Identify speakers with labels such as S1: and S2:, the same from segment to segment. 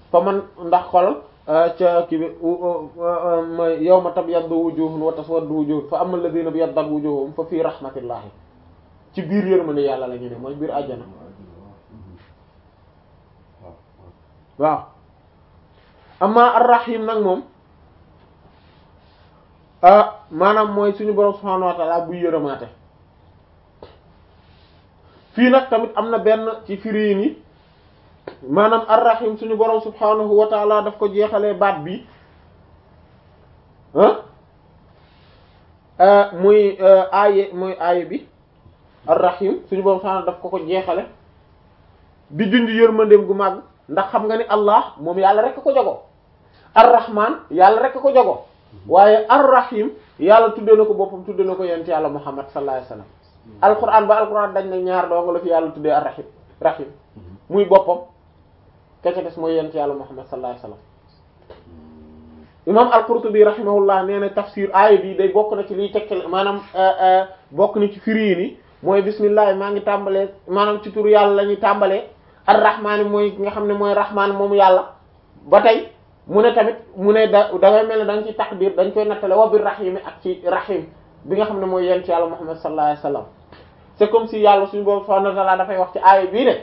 S1: fa man ndax xolal ca kii bi mooy yawma tabyaddu wujuhun wa taswaddu wujuhun fa amma alladhina biyaddat wujuhum fa fii rahmatillahi ci biir yërmande yàlla la ñu ne mooy biir àjjana waaw amma ar-rahim nag moom ah maanaam mooy suñu borom subhanahu wa ta'ala buy yërëmaate fii nag tamit am na benn ci firi ni maanaam ar-rahim suñu borom subhanahu wa ta'ala daf ko jeexalee baat bi ah muy aaye muy aaye bi ar-rahim suñu borom subhanahu daf ko ko jeexale di junj yërmandeem gu màgg ndax xam nga ni Allah moom yàlla rek ko jogo ar-rahman yàlla rek ko jogo waaye ar-rahim yàlla tudde na ko boppam tudde na ko yent yàlla Muhammad sallallahu alayhi wasallam alquran ba alquran dañ ne ñaar dong la fi yàlla tuddee ar-rahim rahim muy boppam kece des mooy yent yàlla Muhammad sallallahu alayhi wasallam imam al-Qurtubi rahimahullah nee na tafsir aaya bi day bokk na ci liy tekkale maanaam bokk na ci firi ni mooy bismillah maa ngi tàmbalee maanaam ci turu yàlla la ñuy tàmbalee ar-rahmaan mooy nga xam ne mooy rahmaan moom yàlla ba tey mu ne tamit mu ne da da ngay mel ne da nga ci taqdir dañ koy nattale wa bir rahimi ak ci rahim bi nga xam ne mooy yent yàlla Muhammad sallallahu alayhi wasallam c'est comme si yàlla suñu boobu subhanahu wa ta'ala dafay wax ci aaya bii ne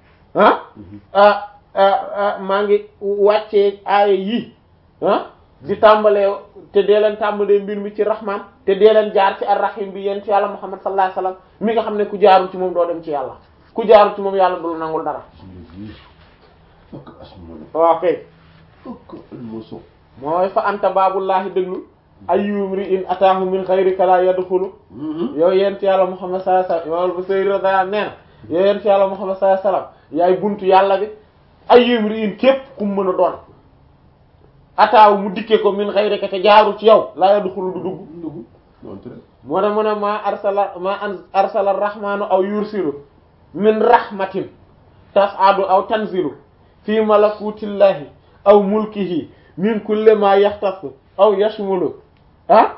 S1: ah maa ngi wàccee aaya yii ah di tàmbalee te dee leen tàmbalee mbir mi ci rahman te dee leen jaar ci ar-rahim bi yent yàlla Muhammad sallallahu alayhi wasallam mi nga xam ne ku jaaru ci moom doo dem ci yàlla ku jaaru ci moom yàlla du la nangul dara waaw kay mooy fa anta baabullaahi déglu ayyum ri in ataahu min xayrika la yadxulu yow yent yàlla Muhammad sallallahu alayhi wasallam yow bu sayri da nee na yow yent yàlla Muhammad sallallahu alayhi wasallam yaay buntu yàlla bi ayyum ri in képp ku mu mën a doon ataahu mu dikkee ko min xayrika te jaaru ci yow la yadxulu du dugg moo ne mu ne maa arsala maa arsala rahmaanu aw yursilu min rahmatin tas'adu aw tanzilu fi malakutillahi aw mulkihi min kulli ma yaxtasu aw yashmulu ah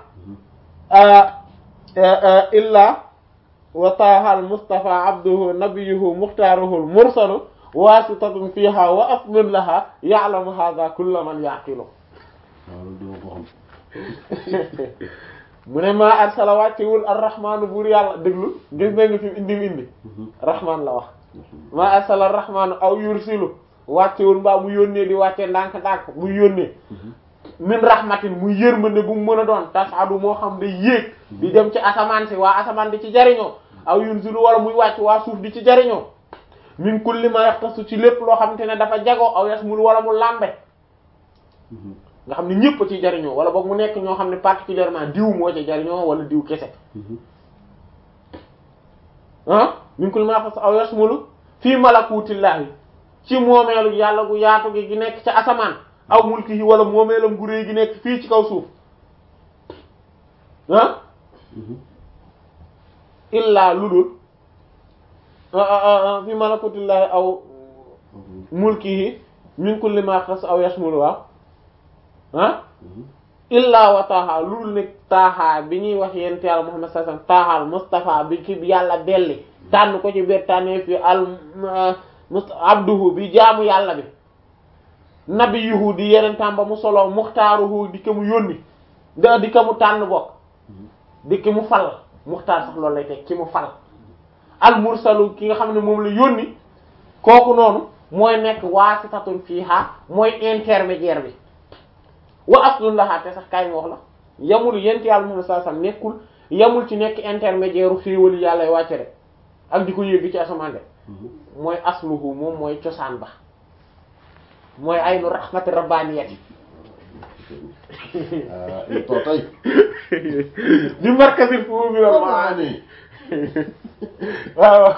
S1: illa wa taha al mustafa abduhu nabiyuhu muxtaaruhu al mursalu wasitatun fiha wa aslun laha ya'lamu hadha kullu man yaqilu mu ne maa arsala wàccewul ar-rahmaanu buur yàlla déglu gis nga nga fi indi mi indi rahmaan la wax maa arsala ar-rahmaanu aw yursilu wàccewul mbaa mu yónnee di wàccee ndànk-ndànk muy yónnee min rahmatin muy yërmande bu mu mën a doon tasadu moo xam day yéeg di dem ci asamaan si waa asamaan di ci jariñoo aw yursilu wala muy wàcc waa suuf di ci jariñoo min kulli ma yaxtasu ci lépp loo xamante ne dafa jagoo aw yasmul wala mu làmbe nga xam ne ñëpp a ciy jariñoo wala boog mu nekk ñoo xam ne particulièrement diw moo ci jariñoo wala diw kese ah min kulli ma yaxtasu aw yasmulu fii malakutillahi ci moomeelu yàlla gu yaatu gi gi nekk ca asamaan aw mulkihi wala moomeelam gu réy gi nekk fii ci kaw suuf ah illaa ludul fi malakutillahi aw mulkihi min kulli ma yaxtasu aw yasmulu waaw ah illaa wa taaha ludul nekk taaha bi ñuy wax yent yàlla Muhammad sallallahu alayhi wasallam taaha Mustafa bi ki yàlla belli tànn ko ci biir tànnee fi al must abduhu bi jaamu yàlla bi nabiyuhu di yeneen tàmba mu solo muxtaaruhu di ko mu yónni da di ko mu tànn bokk di ki mu fal muxtaar sax loolu lay teg ki mu fal al mursalu ki nga xam ne moom la yónni kooku noonu mooy nekk waasitatun fiiha mooy intermédiaire bi wa aslun laha te sax kaay ma wax la yamul yent yàlla moom saa sam nekkul yamul ci nekk intermédiaire u xéewali yàlla wàcce rek ak di ko yéegi ci asamaan de mooy asluhu moom mooy cosaan ba mooy aynu rahmati rabbaniyati
S2: to tay
S1: di markazil fu bi la maani waaw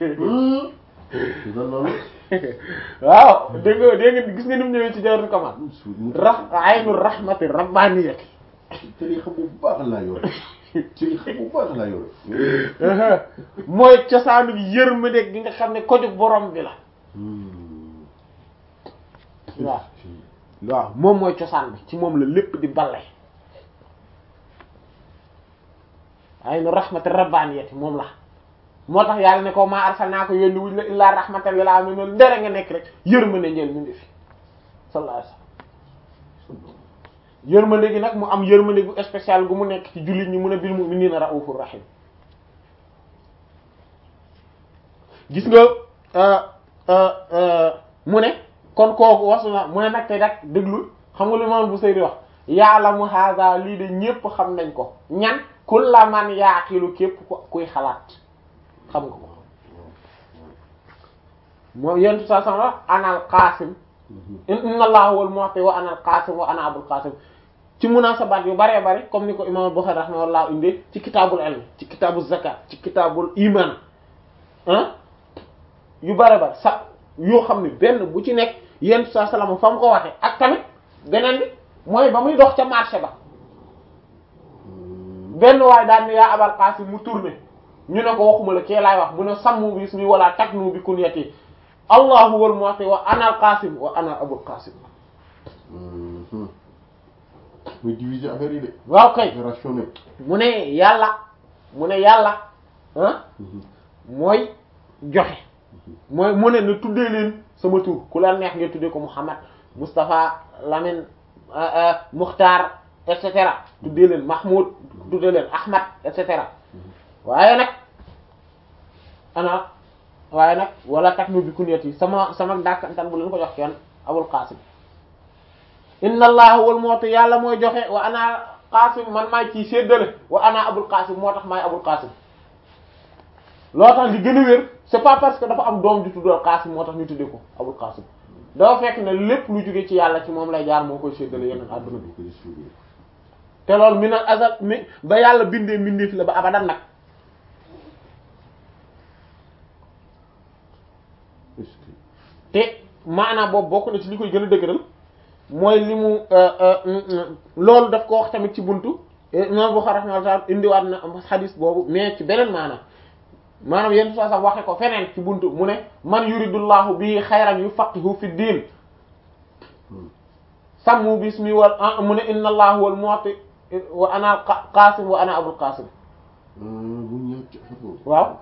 S1: waaw dégg nga dégg nga gis nga ni mu ñëwee ci jawatu kamal ra aynu rahmati rabbaniyati
S2: te li xam bu baax laa yore ci li xam bu baax laa yore
S1: mooy cosaanu yërmande gi nga xam ne koju borom bi la waaw waaw moom mooy cosaan bi ci moom la lépp di balle aynu rahmati rabbaniyati moom la moo tax yàlla ne ko maa arsalnaaka yónni wuñ la illaa rahmatan lil aalamiin ndere nga nekk rek yërmande ñeel ñu ngi fi sallallahu alayhi wasallam yërmande gi nag mu am yërmande gu spécial gu mu nekk ci jullit ñi mun a bil mu'minina raufur rahim gis nga mu ne kon kooku wasu na mu ne nag te nag déglu xam nga lu moom bu sëy di wax ya'lamu hadha lii de ñépp xam nañ ko ñan kulla man yaaqilu képp ko kuy xalaat xam nga ko moom yentu sa sama anal qasim inna allaha huwal mu'ti wa anal qasim wa ana abul qasim ci munasabat yu baree bari comme ni ko imam Bukhari rahimahullah indi ci kitaabul ilm ci kitaabul zakat ci kitaabul iman ah yu bare bari sax yoo xam ne benn bu ci nekk yentu sa salama fa mu ko waxe ak tamit beneen bi mooy ba muy dox ca marché ba benn waaye daan ne yaa abal qasim mu tourné ñu ne ko waxuma la kee laay wax mu ne sammu bi ismi wala taknu bi kunyati allahu wal mu'ti wa ana al qasim wa ana abul qasim
S2: muy diviser affaire yi de.
S1: waaw kay
S2: rationné.
S1: mu ne yàlla mu ne yàlla ah mooy joxe mooy mu ne na tuddee leen sama tur ku la neex ngeen tuddee ko Muhammad Moustapha Lamine Mukhtar et cetera tuddee leen Mahmoud tuddee leen Ahmad et cetera waaye nag ana waaye nag wala taknu bi kunyati sama sama dàkkantan bu leen ko jox kenn Abul Qasim inna allaha wal mu'ti yàlla mooy joxe wa ana Qasim man maay ciy séddale wa ana Abul Qasim moo tax maay Abul Qasim loo tax li gën a wér c'est pas parce que dafa am doom ju tuddal Qasim moo tax ñu tuddee ko Abul Qasim dafa fekk ne lépp lu jóge ci yàlla ci moom lay jaar moo koy séddale yeneen àdduna bi te loolu mi nag azal mi ba yàlla bindee mbindeef la ba abadan nag te maanaam boobu bokk na ci li koy gën a dëgëral mooy li mu loolu daf ko wax tamit ci buntu imam Bukhari rahimahullah indiwaat na xadis boobu mais ci beneen maanaam maanaam yenn saa sax waxe ko feneen ci buntu mu ne man yuridullahu bi xayran yufaqihu fi diin sammu bismi wal mu ne inna allahu wal mu'ti wa ana qasim wa ana abul qasim waaw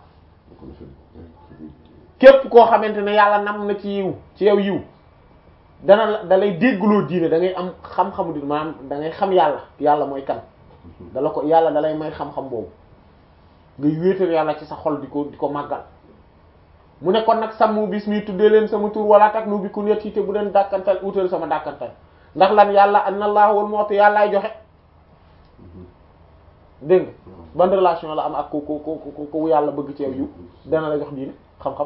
S1: képp koo xamante ne yàlla nam na ci yiw ci yow yiw dana la da lay déggloo diine da ngay am xam-xamu di maanaam da ngay xam yàlla yàlla mooy kan dala ko yàlla da lay may xam-xam boobu ngay wéetal yàlla ci sa xol di ko di ko màggal mu ne kon nag sàmm bis mi tuddee leen sama tur wala tak nu bi ku net te bu leen dàkkantal utal sama dàkkantal ndax lan yàlla anna allah wal mu'ti yàllaay joxe dégg nga ban relation la am ak ku ku ku ku yàlla bëgg ci yow yu dana la jox diine xam-xam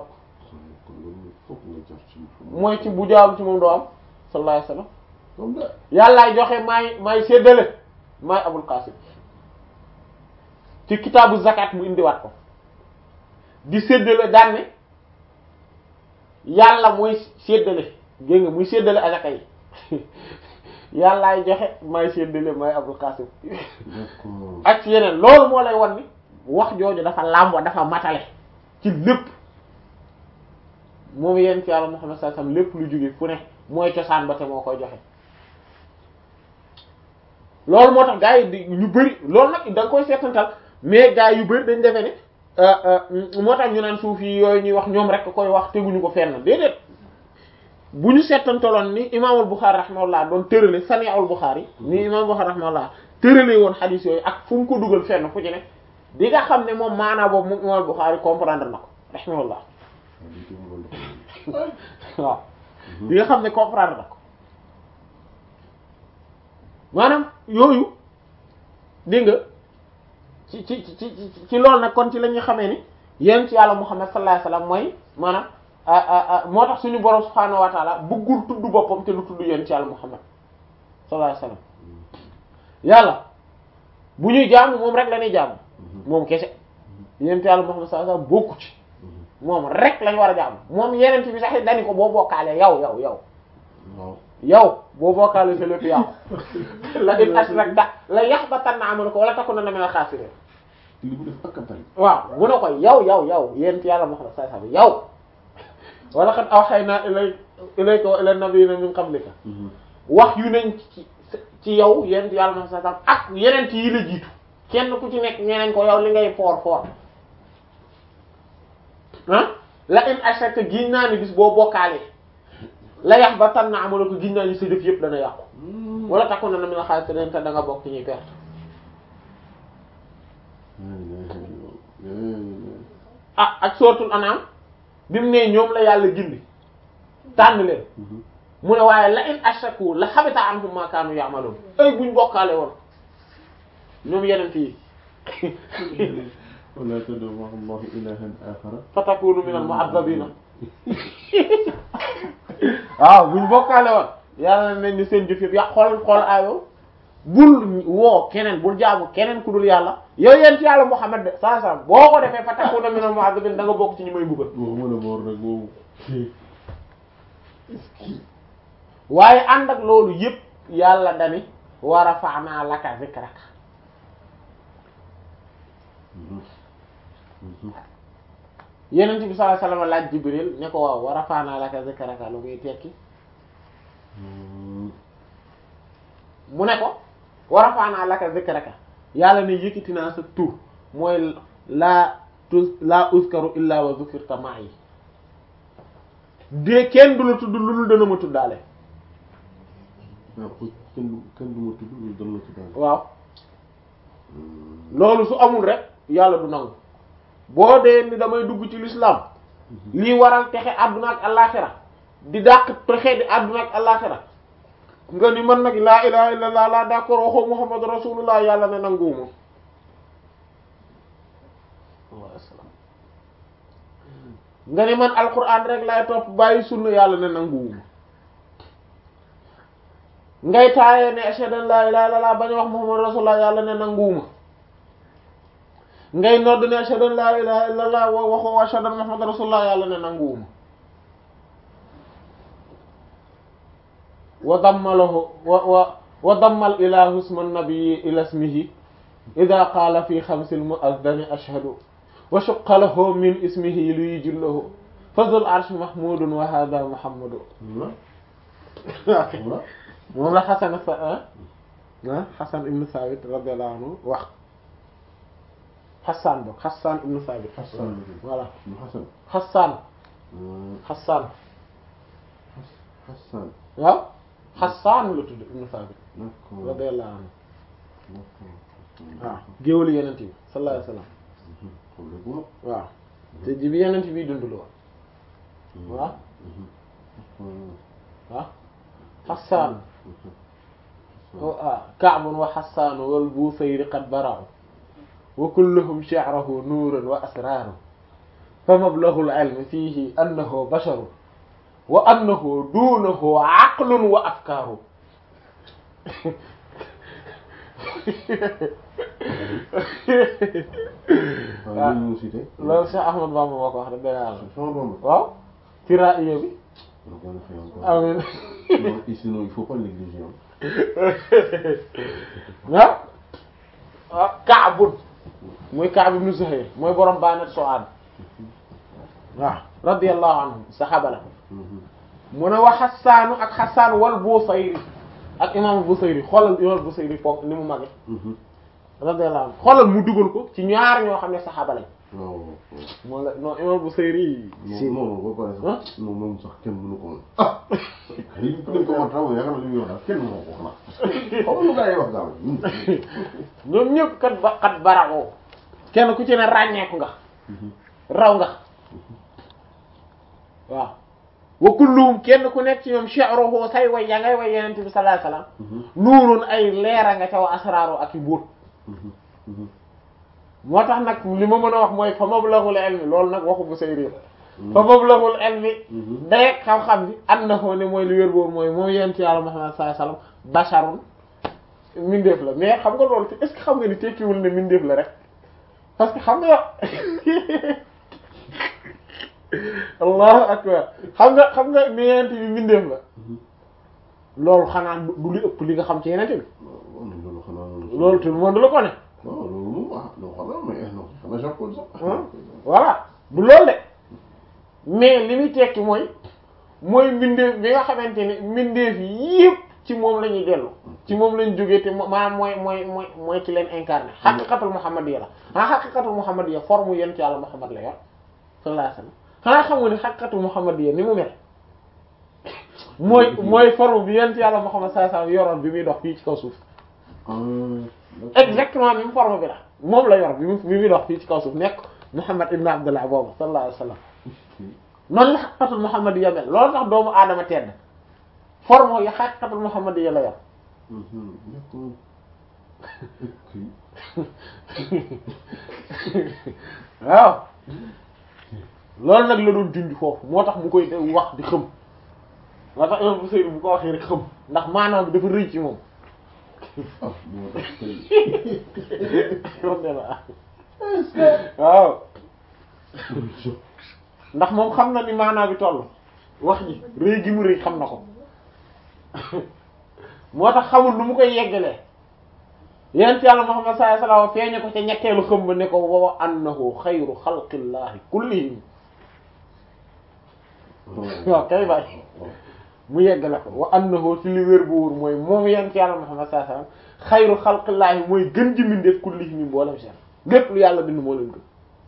S1: mooy ci bu jaam ci moom doo am sallallahu alayhi wasallam yàllaay joxe maay maay séddale maay abul qasim ci kitaabu zakat mu indiwaat ko di séddale daan ne yàlla mooy séddale gé nga muy séddale azaka yi yàllaay joxe maay séddale maay abul qasim ak ci yeneen loolu moo lay wan ni wax jooju dafa làmbo dafa matale ci lépp moom yéen ci yàlla Muhammad sallallahu alayhi wasallam lépp lu jóge fu ne mooy cosaan ba te moo koy joxe loolu moo tax gars yi di ñu bëri loolu nag da nga koy seetantal mais gars yu bëri dañ defee ne moo tax ñu naan suuf yi yooyu ñuy wax ñoom rek koy wax teguñu ko fenn déedéet bu ñu seetantaloon ni imaamul Bukhari rahimahullah doon tërale Sani'ul Bukhari ni imaamul Bukhari rahimahullah tërale woon xadiis yooyu ak fu mu ko dugal fenn fu ci ne di nga xam ne moom maanaa boobu moom imaamul Bukhari comprendre na ko rahimahullah waaw di nga xam ne comprendre na ko maanaam yooyu dégg nga ci ci ci ci ci loolu nag kon ci la ñuy xamee ni yéen ci yàlla Muhammad sallallahu alayhi wasallam mooy maanaam moo tax suñu borom subhaanahu wa taala bëggul tudd boppam te lu tudd yéen ci yàlla Muhammad sallallahu alayhi wasallam yàlla bu ñuy jaamu moom rek la ñuy jaamu moom kese yéen ci yàlla Muhammad sallallahu alayhi wasallam bokku ci moom rek lañ war a jaamu moom yeneen bi sax dañu ko boo bokkaale yow yow yow yow boo bokkaale sa lépp yow la in ashrakta la yahbatanna amaluka wala takunanna minal khasirin
S2: li mu def akkatal
S1: waaw mu ne ko yow yow yow yéen ci yàlla Muhammad sallallahu alayhi wasallam yow wa laqad awhayna ilay ilayka wa ila nabiyina min qablika wax yu nañ ci ci yow yéen ci yàlla Muhammad sallallahu alayhi wasallam ak yeneen yi la jiitu kenn ku ci nekk ñeneen ko yow li ngay foor foor ah la in ashrakta giñ naa ni bis boo bokkaalee la yax ba tan na amala ko giñ naa ñu sa jëf yëpp dana yàqu wala takku na na mi la xaalis te da nga bokk ci ñuy perte ah ak sootul anaam bi mu ne ñoom la yàlla gindi tànn leen mu ne waaye la in ashaku la habita anhum ma kaanu ya'malun ay buñ bokkaale woon ñoom yeneen yi
S2: wala tad'u ma'a Allahi ilahan akhara
S1: fatakunu minal mu'azzabina waaw buñ bokkaale woon yàlla nañ ni seen jëf yëpp ya xool xool ayo bul woo keneen bul jaamu keneen ku dul yàlla yow yent yàlla Muhammad de saa saa boo ko defee fatakuna minal mu'azzabina da nga bokk ci ñi may buggal
S2: waxuma la moor nag boobu
S1: waaye ànd ak loolu yëpp yàlla dani wa rafa'na laka zikraka yenent bi sallallahu alayhi wasallam laaj Jibril ne ko waaw wa rafa'na laka zikraka lu muy tekki mu ne ko wa rafa'na laka zikraka yàlla ne yëkkati naa sa tur mooy laa tu laa uzkaru illa wa zukirta ma'i de kenn du la tudd lu dul dana ma tuddaale
S2: waaw kenn du kenn du ma tudd loolu dana la tuddaale
S1: waaw loolu su amul rek yàlla du nangu boo dee ni damay dugg ci l'islam lii waral texe àdduna ak àllaaxira di dàq texe di àdduna ak àllaaxira nga ni man nag laa ilaha illallah laa d'accord waxoo muhammadu rasulullah yàlla ne nanguwuma nga ni man alquran rek laay topp bàyyi sunna yàlla ne nanguwuma ngay taayee ne ashhadu an laa ilaha illallah bañ wax muhammadu rasulullah yàlla ne nanguwuma ngay nodd ne ashhadu an laa ilaha illallah wa waxoo ashhadu anna muhammadu rasulullah yàlla ne nanguwuma wa dammalahu wa wa wa dammal ilahu isma nabiyyi ila ismihi idha qaala fi xamsil mu'adhdhani ashhadu wa shaqqa lahu min ismihi li yujillahu fa dhul arshi mahmudun wa hadha muhammadu moom la Xasan sa ah Xasan ibn Sabit radiyallahu anhu wax Xasan boog Xasan ibn Sabit.
S2: Xasan
S1: voilà
S2: Xasan.
S1: Xasan. Xasan.
S2: Xasan.
S1: waaw Xasan la tudd ibn Sabit.
S2: d'accord
S1: radiyallahu anhu
S2: d'accord.
S1: waaw géwélu yenent bi sallallahu alayhi wasallam
S2: xam nga bu
S1: waaw te ji bi yenent bi dund la woon waaw waaw Xasan ah Ka'bun wa Xasan wal Busayri qad bara'u wa kulluhum shi'ruhu nuurun wa asraaru fa mablaghul ilmi fiihi annahu basharun wa annahu duunahu aqlun wa afkaaru
S2: waaw ñu cité.
S1: loolu Cheikh Ahmad Bamba moo ko wax rek dëgg yàlla
S2: Sama Bamba.
S1: waaw ci raaya bi
S2: Donc, on a fait encore.
S1: amiin
S2: Non, et sinon, il faut pas négliger.
S1: ah ah Kaabun muy Kaab ibn Zuhayr mooy borom Banat Su'ad waaw radiyallahu anhu saxaaba la mu ne wa Xassaanu ak Xassaan wal Busayri ak imaam Busayri xoolal imaam Busayri foog ni mu mage radiyallahu anhu xoolal mu dugal ko ci ñaar ñoo xam ne saxaaba lañ
S2: waaw
S1: moo la non imaam Busayri si
S2: non non boo paree
S1: ah
S2: sax non moom sax kenn mënu ko woon ah xëy na ko war taw yaakaar naa li muy wax daal kenn mënu ko xanaa xaw ma lu gars yi wax daal
S1: ñoom ñëpp kat ba kat baraxoo kenn ku ci ne ràññeeku nga raw nga waaw wa kulluhum kenn ku nekk ci ñoom shi'ruhu say way ya ngay way yenente bi sallallahu alayhi wasallam nuurun ay leera nga ca wa asraaru ak i buut moo tax nag li ma mën a wax mooy fa mablaghul ilmi loolu nag waxu bu say réer fa mablaghul ilmi day xam-xam bi annahu ne mooy li wér boobu mooy moom yent yàlla Muhammad sallallahu alayhi wasallam basharun mindeef la mais xam nga loolu est-ce que xam nga ni tekkiwul ne mindeef la rek parce que xam nga allahu akbar xam nga xam nga ni yent bi mindeef la loolu xanaa du li ëpp li nga xam ci yenente bi
S2: waaw loolu xanaa
S1: loolu tout le monde la ko ne
S2: waaw loolu moom ah non xanaa mais non xanaa jàppul sax
S1: voilà du loolu de mais li muy tekki mooy mooy mbindeef bi nga xamante ne mbindeef yépp ci moom la ñuy dellu ci moom lañ jógee te mo- maanaam mooy mooy mooy mooy ci leen incarné xaqiqatul muhammadiyya la ah xaqiqatul muhammadiyya forme yent yàlla muhammad la yor sallallahu alayhi wasallam xanaa xam nga ni xaqiqatul muhammadiyya ni mu mel mooy mooy forme bi yent yàlla Muhammad sallallahu alayhi wasallam yoroon bi muy dox fii ci kaw suuf exactement même forme bi la moom la yor bi mu bi muy dox fii ci kaw suuf nekk Muhammad ibn Abdullah boobu sallallahu alayhi wasallam noonu la xaqiqatul Muhammad ya mel loolu tax doomu aadama tedd forme yi xaqiqatul Muhammad ya la yor waaw loolu nag la doon dund foofu moo tax mu koy wax di xëm moo tax imam Busayri bu ko waxee rek xëm ndax maanaam bi dafa rëy ci moom waaw ndax moom xam na ni maanaam bi toll wax ji rëy gi mu rëy xam na ko moo tax xamul nu mu koy yeggalee yent yàlla Muhammad sallallahu alayhi wasallam feeñe ko ca ñetteelu xëm ba ne ko wa annahu xayru xalqillahi kullihim waaw kay bàyyi mu yeggale ko wa annahu ci li wér bu wóor mooy moom yent yàlla Muhammad sallallahu alayhi wasallam xayru xalqillaahi mooy gën ji mindeef kullihim mi mboolem seen lépp lu yàlla bind moo leen gën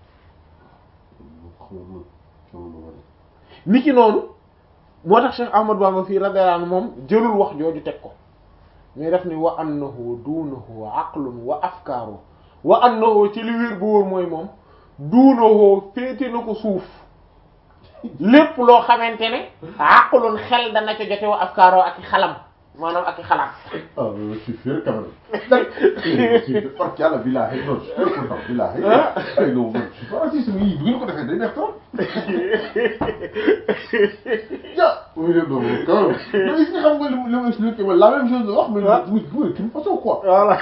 S1: ni ki noonu moo tax Cheikh Ahmad Bamba fii radiyallahu anhu moom jëlul wax jooju teg ko mais def ni wa annahu duunahu aqlun wa afkaaru wa annahu ci li wér bu wóor mooy moom duunahu féete na ko suuf lépp loo xamante ne aqlun xel dana ca jote wa afkaaroo ak i xalam maanaam ak i xalaat
S2: ah je suis fier quand même. je suis fier parce que yàlla billaahi non je suis content billaahi. ay non man je suis pas raciste mais yii bu ngeen ko defee day neex trop. ja. oui de non quand même. mais est-ce que xam nga li mu li mu expliqué ma la même chose la wax. mais muy muy d'une façon quoi.
S1: voilà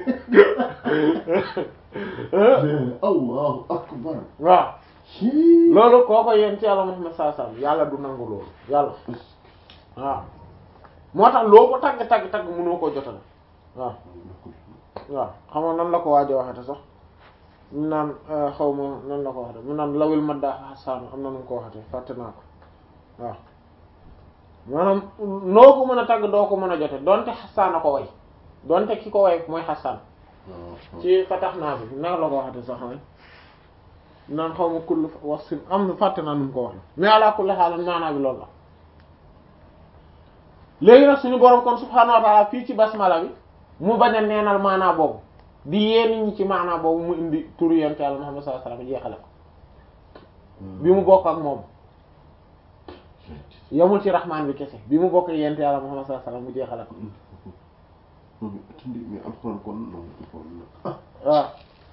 S2: Allahu akbar.
S1: waaw
S2: Ci.
S1: loolu kooko yéen ci yàlla Muhammad sallallahu alayhi wasallam yàlla du nangu loolu yàlla waaw moo tax loo ko tagg tagg tagg mënoo koo jotale waaw waaw xam nga nan la ko waajo waxete sax mu naan xaw ma nan la ko waxete mu naan lawil madda xasaanu am na nu mu ko waxete fàtte naa ko waaw maanaam noo ko mën a tagg doo ko mën a jote donte xasaan a ko way donte ki ko way mooy xasaan ci fatax naa bi naka la ko waxete sax way naan xaw ma kull wax si am na fàtte naa nu mu ko wax mais ala kulli xaalan maanaa bi loolu la léegi nag suñu borom kon subhaanahu wa ta'ala fii ci basmala bi mu bañ a neenal maanaa boobu di yee nit ñi ci maanaa boobu mu indi turu yonent Yàlla Muhammad sallallahu alayhi wasallam jeexale ko bi mu bokk ak moom yamul ci rahmaan bi kese bi mu bokk ak yonent Yàlla Muhammad sallallahu alayhi wasallam mu jeexale ko
S2: mais alxuraan kon non
S1: waaw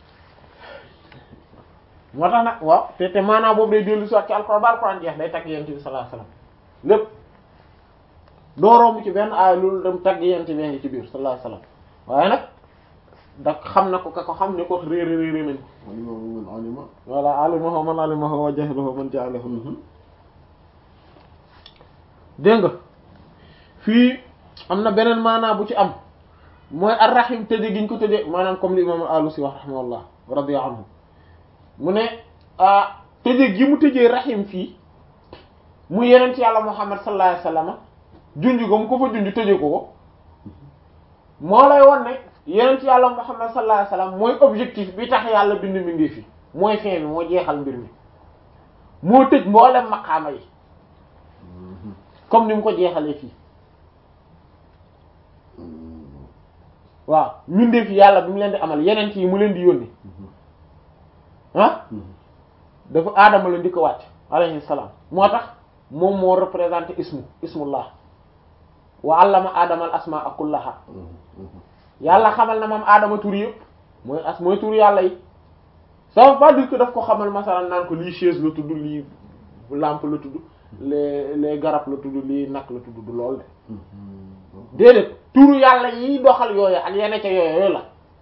S1: moo tax nag waaw te te maanaa boobu day dellu si waat ci alxuraan ba alxuraan jeex day tagg yonent bi sallallahu alayhi wasallam lépp doo romb ci benn aay loolu dem tagg yonent bi ngi ci biir sallallahu alayhi wasallam waaye nag da xam na ko ka ko xam ne ko réeré réeré nañ ko
S2: alima man alima
S1: voilà alimahu man alimahu wa jahilahu man jahilahu dégg nga fii am na beneen maanaa bu ci am mooy ar-rahim tëje giñ ko tëje maanaam comme li imam al-Alusi wax rahimahullah radiya anhu mu ne ah tëje gi mu tëjee rahim fii mu yenent yàlla Muhammad sallallahu alayhi wasallam junj ko mu ko fa junj tëje ko ko moo lay won ne yenent yàlla Muhammad sallallahu alayhi wasallam mooy objectif bi tax yàlla bind mbindee fi mooy fin bi moo jeexal mbir mi moo tëj mboolem maqaama yi comme ni mu ko jeexalee fii waaw mbindee fi yàlla bi mu leen di amal yenent yi mu leen di yónni ah dafa aadama la ndi ko wàcc alayhi salaam moo tax moom moo représenté ismu ismullah wa allama aadama al asmaa kullaha yàlla xamal na moom aadama tur yëpp mooy as mooy tur yàlla yi ça veut pas dire que daf ko xamal masalan naan ko lii chaise la tudd lii lampe la tudd les les garab la tudd lii nag la tudd du lool de déedéet turu yàlla yiy doxal yooyu ak yenn ca yooyu yooyu la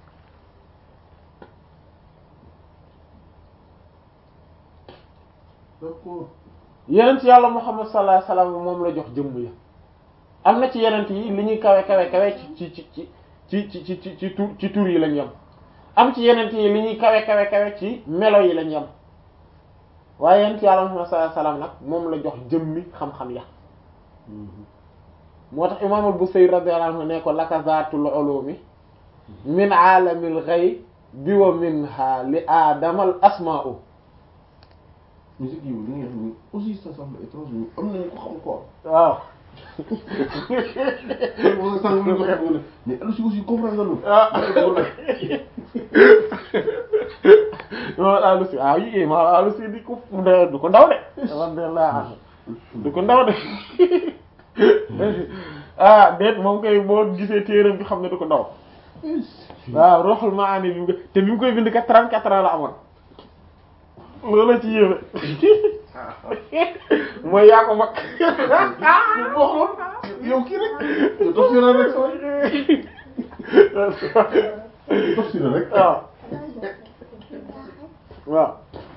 S2: d'accord
S1: yeneen ci yàlla Muhammad sallallahu alayhi wasallam moom la jox jëmm ya am na ci yeneen yi li ñuy kawe kawe kawe ci ci ci ci ci ci ci ci tur ci tur yi lañ yem am ci yeneen yi li ñuy kawe kawe kawe ci melo yi lañ yem waaye yeneen ci yàlla Muhammad sallallahu alayhi wasallam nag moom la jox jëmmi xam-xam ya moo tax imaamul Busayri radiyallahu anhu ne ko laka zaatul ulumi min aalamil ghaybi wa minha li aadamal asmaa'u
S2: musique yi li nga xam ne aussi ça semble étrange ñu am nañu ko xam quoi.
S1: waaw
S2: wala sànq mu ngi ko xam ne mais aussi aussi comprendre nga lu.
S1: ah non Aliou si ah yii ma Aliou si di ko de du ko ndaw de alhamdulilah du ko ndaw de ah déet moom koy boo gisee téeram bi xam ne du ko ndaw waaw Ruhul Maani bi mu koy te bi mu koy bind ka 34 ans la amoon loolu la ci yéeme mooy yaa ko mag
S2: waxoon yow kii rek yow toog si rek sa toog si rek.
S1: waaw waaw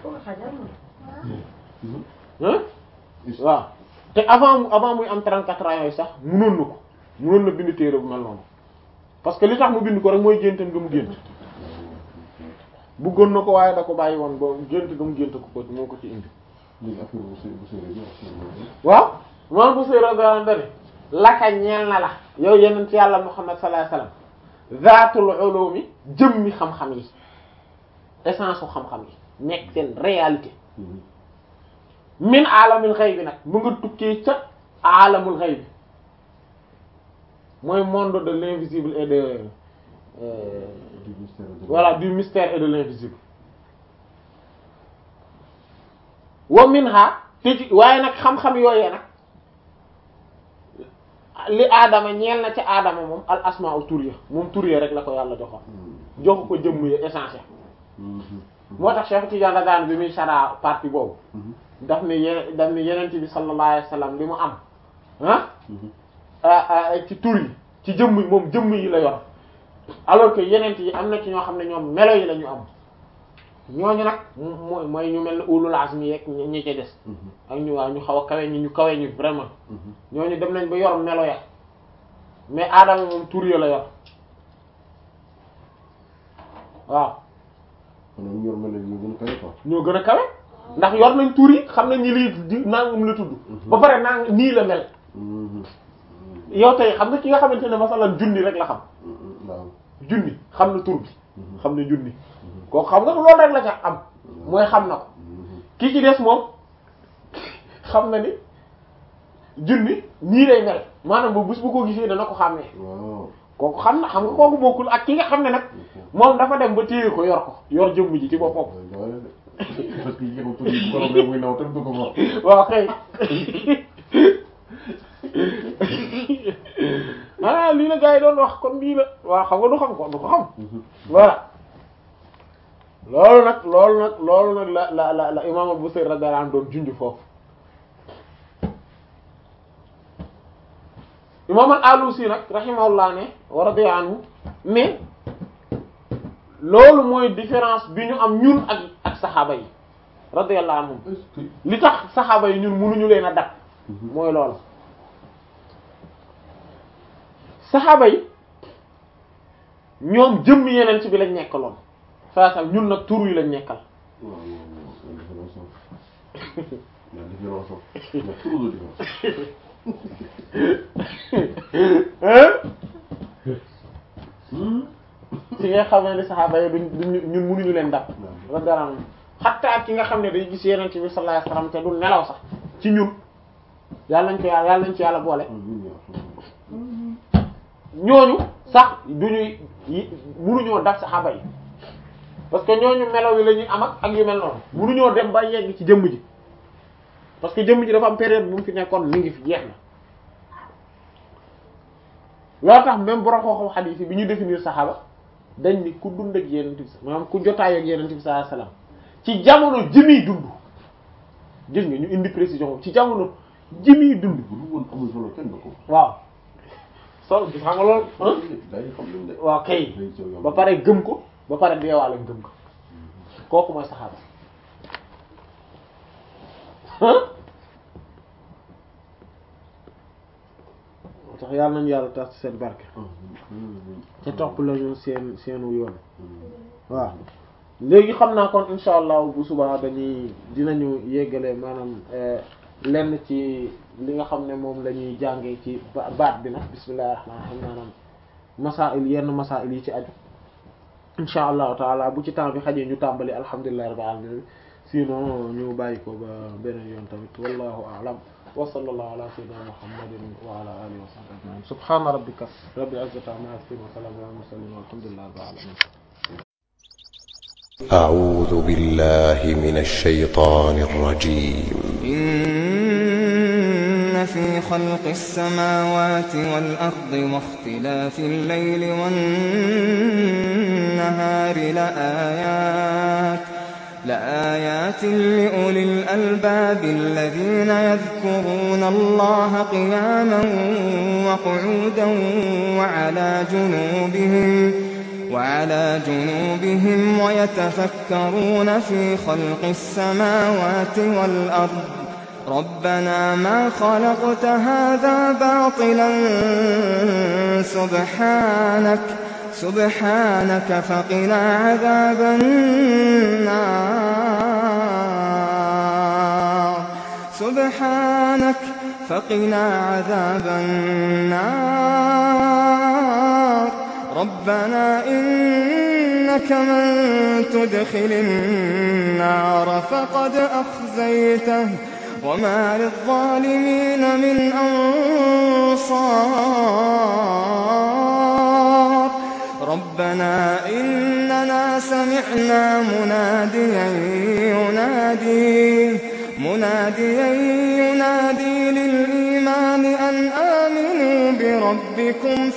S1: hein waaw te avant mu avant muy am 34 ans yooyu sax munoon na ko munoon na bind téere bu mel noonu parce que li tax mu bind ko rek mooy géntam nga mu gént bëggoon na ko waaye da ko bàyyi woon ba gént nga mu gént ko ko moo ko ci indi
S2: léegi affaire bu sëy bu sëy bi wax
S1: waaw moom bu sëy radiyallahu anhu laka ñeel na la yow yeneen ci yàlla Muhammad sallallahu alayhi wasallam zaatul ulumi jëmmi xam-xam yi essence u xam-xam yi nekk seen réalité min alamul ghaybi nag mu nga tukkee ca alamul ghaybi mooy monde de l'invisible et de euh,
S2: du mystère de
S1: voilà du mystère et de l'invisible wa minha te ci waaye nag xam-xam yooyee nag li aadama ñeel na ci aadama moom al asma u tur ya moom tur ya rek la ko yàlla joxoon joxu ko jëmm ya essentiel moo tax Cheikh Tidiane Radane bi muy sara partie boobu daf ne ye daf ne yenent bi sallallahu alayhi wasallam li mu am ah ci tur yi ci jëmm yi moom jëmm yi la yor alors que yenent yi am na ci ñoo xam ne ñoom melo yi la ñu am ñooñu nag mooy mooy ñu mel ne ulul azmi yeeg ñi ci des ak ñu waaw ñu xaw a kawe ñi ñu kawe ñu vraiment ñooñu dem nañ ba yor melo ya mais aadama moom tur ya la yor waaw
S2: xanaa ñu yor mel ni ñu gën a kawe quoi.
S1: ñoo gën a kawe ndax yor nañ tur yi xam nañ ni lii di nangam la tudd ba pare nang nii la mel yow tey xam nga ki nga xamante ne masalan junni rek la xam
S2: waaw.
S1: junni xam na tur bi xam na junni kooku xam nga loolu rek la ca am mooy xam na ko kii ci des moom xam na ni junni nii lay mel maanaam ba bés bu ko gisee dana ko xàmmee
S2: waaw.
S1: kooku xam na xam nga kooku bokkul ak ki nga xam ne nag moom dafa dem ba téye ko yor ko yor jëmm ji ci boppam
S2: parce que yéen a tur yi bu ko rombee muy naw te du ko for.
S1: waaw kay ah lii la gars yi doon wax kon lii la waaw xam nga du xam ko du ko xam voilà loolu nag loolu nag loolu nag la la la la imaam Al-Busayri radiyallahu anhu doon junj foofu imaam Al-Alusi nag rahimahullah ne wa radiya anhu mais loolu mooy différence bi ñu am ñun ak ak saxaaba yi radiyallahu anhum
S2: est-ce que.
S1: li tax saxaaba yi ñun mënuñu leen a dab mooy loolu saxaaba yi ñoom jëmm yeneen ci bi lañ nekkaloon saa sax ñun nag tur yi lañ nekkal
S2: waaw waaw waaw il y a différence. il y a différence. il y a trop de différence.
S1: hein ci nga xamee ni saxaaba yi duñ duñ ñun mënuñu leen dab radiyallahu anhum xatta ki nga xam ne day gis yeneen ci bi sallallahu alayhi wasallam te du nelaw sax ci ñun yàlla nañ ko yàlla yàlla nañ ci yàlla boole ñooñu sax duñuy yi munuñoo daf saxaaba yi parce que ñooñu melaw yi la ñuy am ak ak yu mel noonu munuñoo dem ba yegg ci jëmm ji parce que jëmm ji dafa am période bu mu fi nekkoon mi ngi fi jeex na loo tax même borom xooxam xadiis yi bi ñu définir saxaaba dañ ni ku dund ak yenent bi maanaam ku jotaay ak yenent bi sallallahu alayhi wasallam ci jamono jëmiy dund gis nga ñu indi précision boobu ci jamono jëmiy dund
S2: bu dul woon amul solo kenn du ko.
S1: waaw sol gis xam nga loolu ah
S2: gars yi xam nañ de.
S1: waaw kay ba pare gëm ko ba pare deewaale gëm ko kooku mooy saxaaba ah moo tax yàlla nañu yàlla tax ci seen barke te topp lañu seen seenu yoon waaw léegi xam naa kon insha allah bu subaa dañuy dinañu yeggale maanaam lenn ci li nga xam ne moom la ñuy jàngee ci ba- baat bi nag bismillahir rahmanir rahim maanaam masail yenn masail yi ci aju insha allahu taala bu ci temps bi xajee ñu tàmbali alhamdulillahi rabbil alamin sinon ñu bàyyi ko ba beneen yoon tamit wallahu a'lam wa sallallahu ala sayyidina muhammadin wa ala alihi wa sahbihi ajma'in subhana rabbika rabbil izzati amma yasifun wa salamun ala mursalin walhamdulillahi rabbil alamin
S3: أعوذ بالله من الشيطان الرجيم
S4: إن في خلق السماوات والأرض واختلاف الليل والنهار لآيات لآيات لأولي الألباب الذين يذكرون الله قياما وقعودا وعلى جنوبهم وعلى جنوبهم ويتفكرون في خلق السماوات والأرض ربنا ما خلقت هذا باطلا سبحانك سبحانك فقنا عذاب النار سبحانك فقنا عذاب النار ربنا إنك من تدخل النار فقد أخزيته وما للظالمين من أنصار ربنا إننا سمعنا مناديا ينادي مناديا ينادي للإيمان أن آمنوا بربكم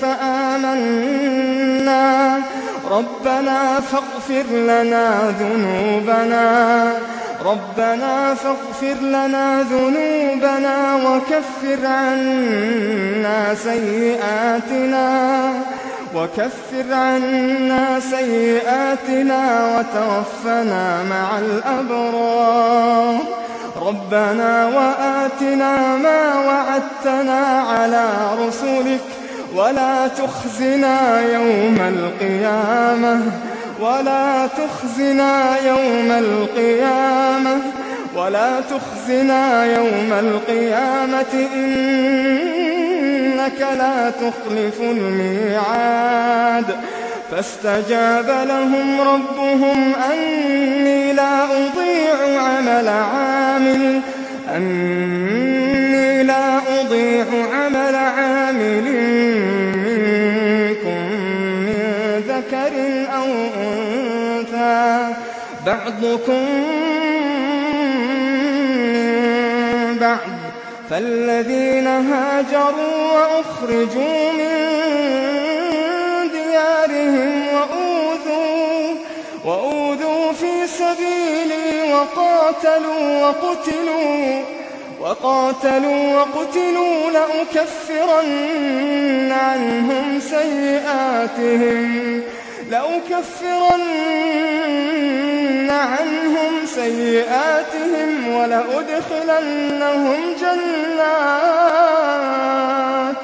S4: فآمنا ربنا فاغفر لنا ذنوبنا ربنا فاغفر لنا ذنوبنا وكفر عنا سيئاتنا وكفر عنا سيئاتنا وتوفنا مع الأبرار ربنا وآتنا ما وعدتنا على رسلك ولا تخزنا يوم القيامة ولا تخزنا يوم القيامة ولا تخزنا يوم القيامة إنك لا تخلف الميعاد فاستجاب لهم ربهم أني لا أضيع عمل عامل أني لا أضيع عمل عامل منكم من ذكر أو أنثى بعضكم من بعض فالذين هاجروا وأخرجوا من ديارهم وأوذوا وأوذوا في سبيلي وقاتلوا وقتلوا وقاتلوا وقتلوا لأكفرن عنهم سيئاتهم لأكفرن عنهم سيئاتهم ولأدخلنهم جنات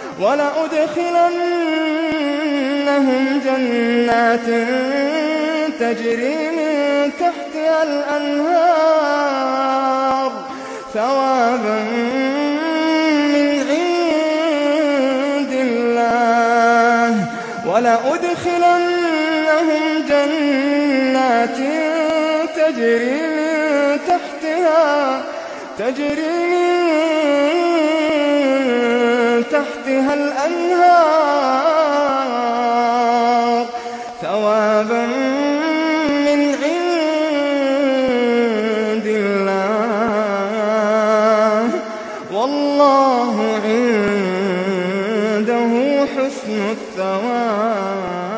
S4: ولأدخلنهم جنات تجري من تحتها الأنهار ثوابا من عند الله ولأدخلنهم جنات تجري من تحتها تجري من تحتها الأنهار ثوابا من عند الله والله عنده حسن الثواب